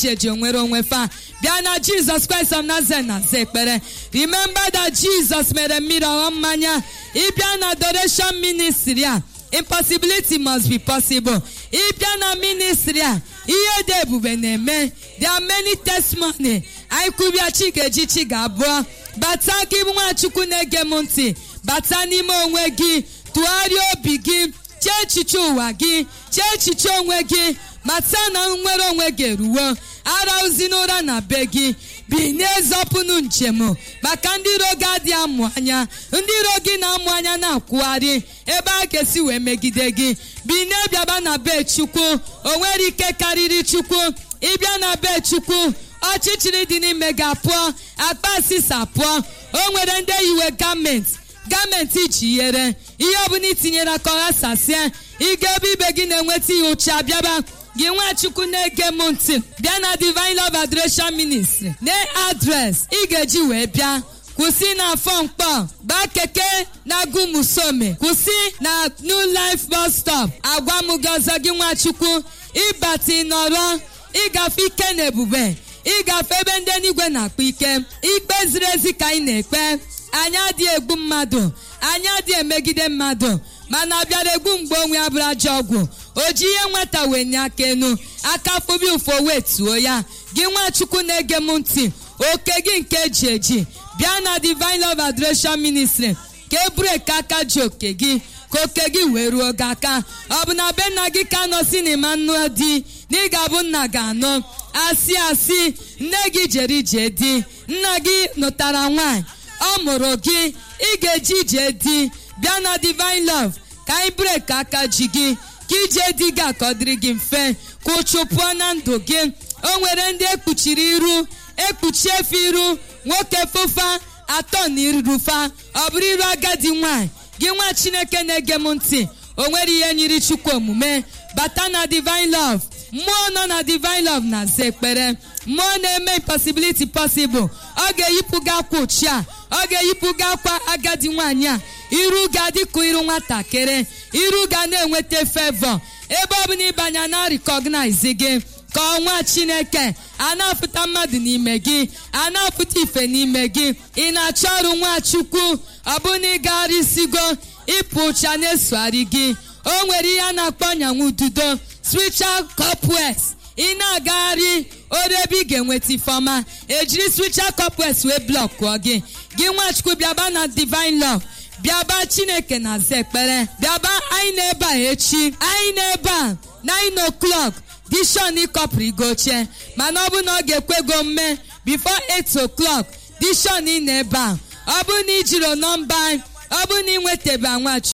eji onwere onwe fa bịa na jizọs kraịst of nazareth na aza ekpere remember that jizọs mere mmiri ọghọ mmanya ịbịa na adoration ministry a impossibility must be possible ịbịa na ministry a ihe dị ebube na-eme there are many testimony anyị kwubia chi ga-eji chi ga-abụọ bata gị nwachukwu na-ege m ntị bata n'ime onwe gị tụgharịa obi gị chee echiche ụwa gị chee echiche onwe gị mata na nnwere onwe gị eruwo arahụzi n'ụra na be gị binie zọpụnụ njem maka ndị iro gị adị amụ anya ndị iro gị na-amụ anya na-akwụgharị ebe a ga-esi wee megide gị binie bịaba na be chukwu o nwere ike karịrị chukwu ịbịa na be chukwu ọchịchịrị dị n'ime gị apụọ akpa asịsa pụọ o nwere ndị yiwe gọọmenti gọọmenti ji yere ihe ọbụla itinyere aka ọha sasie ị ga-ebe ibe gị na-enweta ihe ụcha bịaba gị nwachukwu na-ege m ntị bịa na divine love adoration ministry na adres ị ga-eji wee bịa kwụsị na afọ mkpọ gbaa keke na gumusome kwụsị na new life bus stop agwa m gị ọzọ gị nwachukwu ịbata ịnọrọ ịgafe ike na ebube ịgafe ebe ndị n'igwe na-akpa ike ikpe ziri ezi ka anyị na-ekpe anyị adịghị egbu mmadụ anyị adịghị emegide mmadụ mana bịara egbu mgbe onwe ya bụrụ ajọ ọgwụ o ji ihe nweta wee nye aka enu aka fụbi ụfọ wee tuo ya gị nwachukwu na-ege m ntị oke gị nke eji eji bịa na divine love adoration ministry ka e breki aka ji oke gị ka oke gị wee ruo gị aka ọ bụ na be nna gị ka nọ si n'ịma nnụ di na ị ga-abụ nna gị anọ asị asị nne gị jere ije di nna gị nụtara nwaanyị ọ mụrụ gị ị ga-eji ije di bịa na divine love ka anyị breki aka ji gị ka ije di gị ka ọ dịrị gị mfe ka ụchụ pụọ na ndụ gị o nwere ndị ekpuchiri iru ekpuchi efe iru nwoke fụfa atọ na irufa ọ bụrụ iru agadi nwanyị gị nwa chineke na-ege m ntị o nwere ihe nyiri chukwu omume bata na divine love mmụọ nọ na divine love na-aza ekpere mmụọ na-eme impossibility possible ọ ga-eyipụ gị akwa ochie a ọ ga-eyipụ gị akwa agadi nwanyị a iru ga dịka iru nwatakịrị iru ga na-enweta favor ebe ọ bụla ịbanye na recognize gị ka ọnwa chineke a na-apụta mmadụ n'ime gị a na-apụta ife n'ime gị ị na-achọ ọrụ nwachukwu ọ bụ na ịgagharịsigo ịpụ ụcha na-esogharị gị o nwere ihe a na-akpọ ọnyanwụ ududo spiritual corpus ị na-agagharị oru ebe ị ga-enweta ifeọma ejiri spiritual corpus wee blọkụọ gị gị nwachukwu bịaba na divine love bịaba chineke na-aza ekpere bịaba anyị na-ebe a echi anyị na-ebe a 9 o'clock dishon ịkọpụrụ igo oche mana ọ bụ na ọ ga-ekwego mme before 8 o'clock dishon ị na ebe a ọ bụ na ijiro nọmba ọ bụ na ị nwetaba nwachi